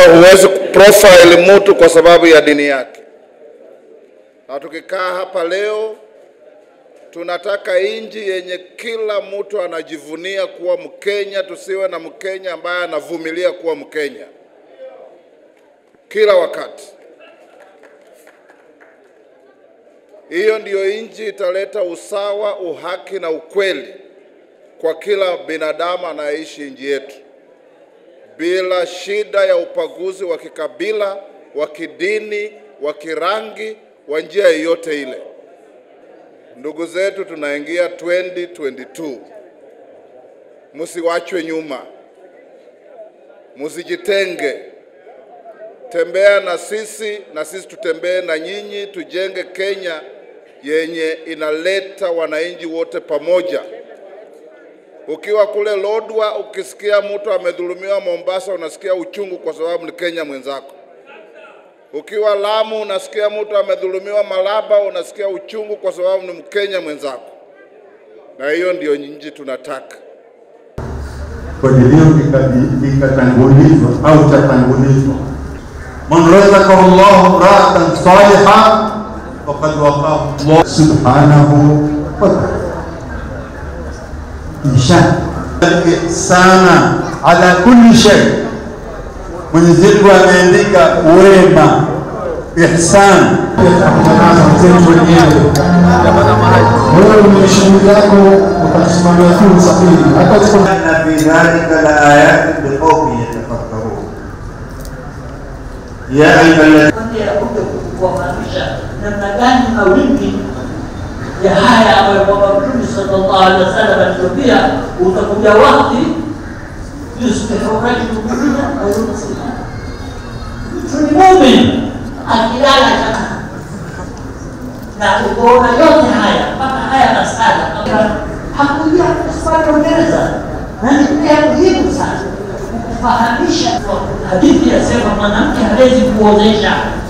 Huwezi profile mtu kwa sababu ya dini yake. Na tukikaa hapa leo, tunataka nchi yenye kila mtu anajivunia kuwa Mkenya. Tusiwe na Mkenya ambaye anavumilia kuwa Mkenya kila wakati. Hiyo ndiyo nchi italeta usawa, uhaki na ukweli kwa kila binadamu anayeishi nchi yetu bila shida ya upaguzi wa kikabila, wa kidini, wa kirangi, wa njia yoyote ile. Ndugu zetu, tunaingia 2022, msiwachwe nyuma, msijitenge, tembea na sisi na sisi tutembee na nyinyi, tujenge Kenya yenye inaleta wananchi wote pamoja. Ukiwa kule Lodwa, ukisikia mtu amedhulumiwa Mombasa, unasikia uchungu kwa sababu ni Kenya mwenzako. Ukiwa Lamu, unasikia mtu amedhulumiwa Malaba, unasikia uchungu kwa sababu ni Mkenya mwenzako, na hiyo ndiyo nchi tunataka. kwenye hiyo ikatangulizwa au tatangulizwa, man razaqahu llahu mraatan saliha faqad waqahu llah subhanahu wa ta'ala ihsan sana ala kulli shay. Mwenyezi Mungu ameandika wema, ihsan wewe mwenye shughuli yako utasimamia tu usafiri hata inna fi dhalika la ayatin liqaumin yatafakkarun ya ayyuhalladhina ya kuja kuwafahamisha namna gani mawimbi ya haya ambayo kwamba Mtume sallallahu alaihi wasallam alitupia, utakuja wakati yusbihu rajulu mu'mina wa yumsi mtu ni mumin akilala chaka na ukoona yote haya mpaka haya masala hakuja kusifanya Uingereza na ni pia muhimu sana kufahamisha hadithi yasema mwanamke hawezi kuozesha